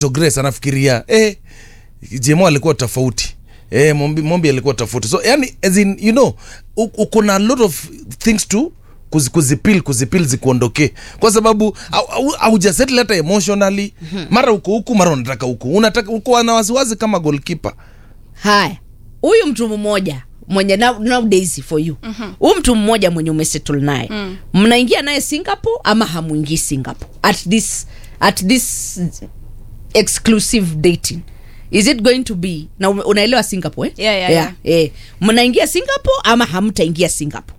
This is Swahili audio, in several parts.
Grace anafikiria eh, Jemo alikuwa tofauti eh, Mombi, Mombi alikuwa tofauti so yani as in you know u- u- kuna a lot of things to kuzi- kuzipil kuzipil zikuondokee kwa sababu haujasettle hata emotionally mara uko huku mara unataka huku unataka uko na wasiwasi kama goalkeeper haya huyu mtu mmoja mwenye now, nowadays for you huyu mtu mmoja mwenye umesettle naye mnaingia naye singapore ama hamwingii singapore at this at this exclusive dating is it going to be na ume- unaelewa singapore eh? Yeah, yeah, Eh. mnaingia singapore ama hamtaingia singapore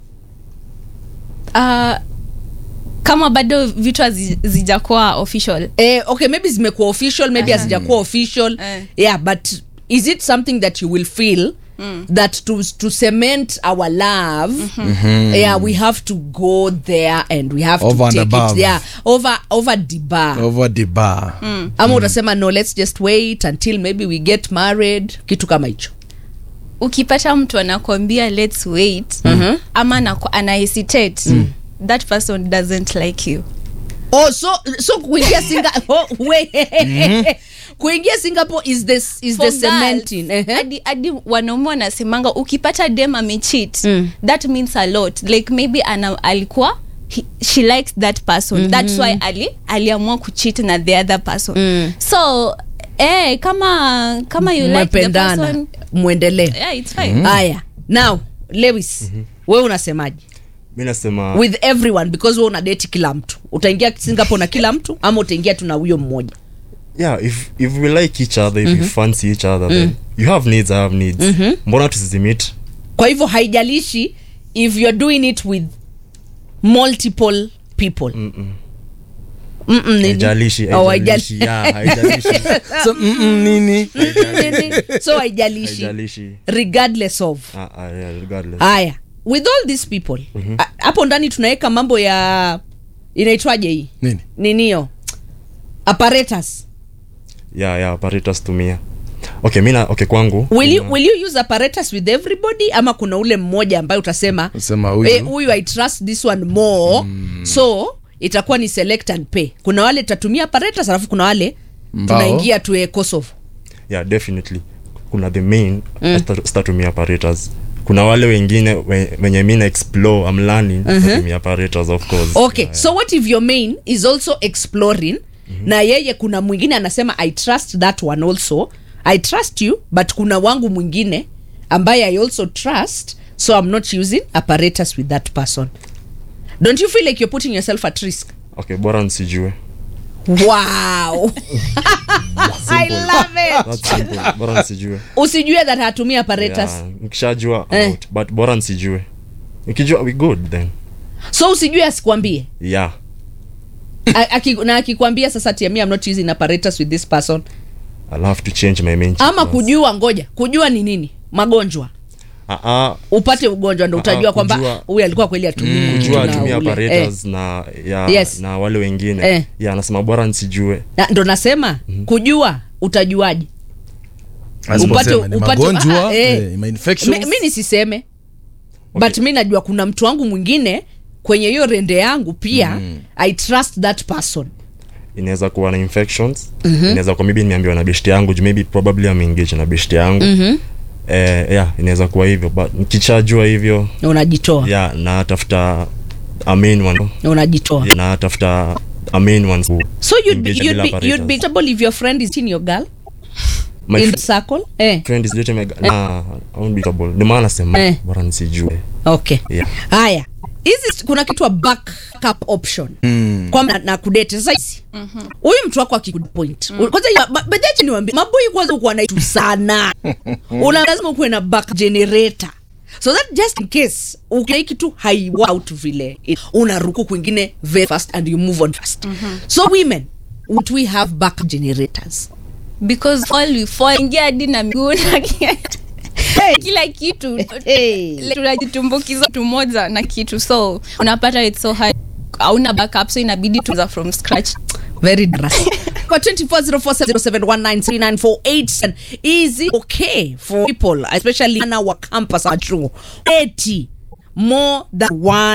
uh, kama bado vitu hazi- zijakuwa official eh, okay maybe zimekuwa official maybe hazijakuwa official Eh. yeah but is it something that you will feel that to, to cement our love yeah we have to go there and we have Over to and take above. it yeah over over the bar over the bar ama utasema no let's just wait until maybe we get married kitu kama hicho ukipata mtu anakwambia let's wait ama anaku- ana hesitate that person doesn't like you oh so so kuingia singa oh, wait kuingia singapore is this is the For cementing girls, Ehe. hadi hadi wanaume wanasemanga ukipata dem amechit Mm. that means a lot like maybe ana, alikuwa he, she likes that person that's why ali aliamua kuchit na the other person Mm. so eh, kama kama you like the mmependana person mwendelee yeah, it's fine haya now lewis wewe unasemaje mi nasema with everyone because wewe una date kila mtu utaingia singapore na kila mtu ama utaingia tu na huyo mmoja yeah if, if we like each other if we fancy each other then you have needs i have needs mbona tusizimit kwa hivyo haijalishi if you're doing it with multiple people Mm-mm, nini? haijalishi Oh, haijalishi haijalishi. yeah haijalishi so, mm, mm, nini Nini? so haijalishi haijalishi regardless of ah ah yeah regardless haya with all these people a- hapo ndani tunaweka mambo ya inaitwaje hii nini ninio apparatus yeah yeah apparatus tumia okay mi na okay kwangu will you, kuna- will you use apparatus with everybody ama kuna ule mmoja ambaye utasema Usema huyu. "Eh, huyu i trust this one more so itakuwa ni select and pay kuna wale tutatumia apparatus alafu kuna wale Mbao. tunaingia tuwe kosovo yeah definitely kuna the main mm. statumia apparatus kuna wale wengine we- wenye mi na explore am learning statumia apparatus of course okay yeah, so what if your main is also exploring na yeye kuna mwingine anasema i trust that one also i trust you but kuna wangu mwingine ambaye i also trust so i'm not using apparatus with that person don't you feel like you're putting yourself at risk okay bora nsijue wow i love it That's simple bora nsijue usijue that hatumii apparatus yeah, nikishajua Eh. out, but bora nsijue nikijua we good then so usijue asikwambie yeah A- aki, na akikwambia sasa tiamia i'm not using apparatus with this person i'll have to change my main ama channels. kujua ngoja kujua ni nini magonjwa ah ah upate ugonjwa ndo Ah, utajua ah, kwamba kujua- huyu alikuwa kweli atumii kujua kitu na atumia ule. apparatus na ya Yes. na wale wengine Eh. ya nasema bora nsijue Na- ndo nasema kujua utajuaje Asiposema ni upate- magonjwa ah, eh. eh, ma infections. mi, mi nisiseme okay. but mi najua kuna mtu wangu mwingine kwenye hiyo rende yangu pia mm. i trust that person inaweza kuwa na infections inaweza kuwa maybe nimeambiwa na beshti yangu juu maybe probably ameengage na beshti yangu eh, yeah inaweza kuwa hivyo but nikichajua hivyo unajitoa yeah natafuta a main one unajitoa yeah, natafuta a main one ku- so you'd be, engage you'd bila be, you'd be apparatus. comfortable if your friend is in your girl my in fr- the circle eh. friend is dating my g- nah, I won't be comfortable ndio maana nasema Eh. bora nisijue okay Yeah. haya hizi kuna kitu wa backup option mm. kwamba na, na kudate sasa hizi huyu mtu wako akikupoint mm. kwanza ya- ba- bajaji niwambie maboi kwanza ukuwa na itu sana una lazima ukuwe na back generator so that just in case ukina kitu haiwout vile unaruku kwingine very fast and you move on fast so women would we have back generators because all we fall ingia hadi na miguu na kila kitu hey. tunajitumbukiza mtu moja na kitu so unapata it's so hard hauna backup so inabidi tuza from scratch very drastic. Kwa 24047071939487 is it okay for people especially in our campus at chuo 80 more than one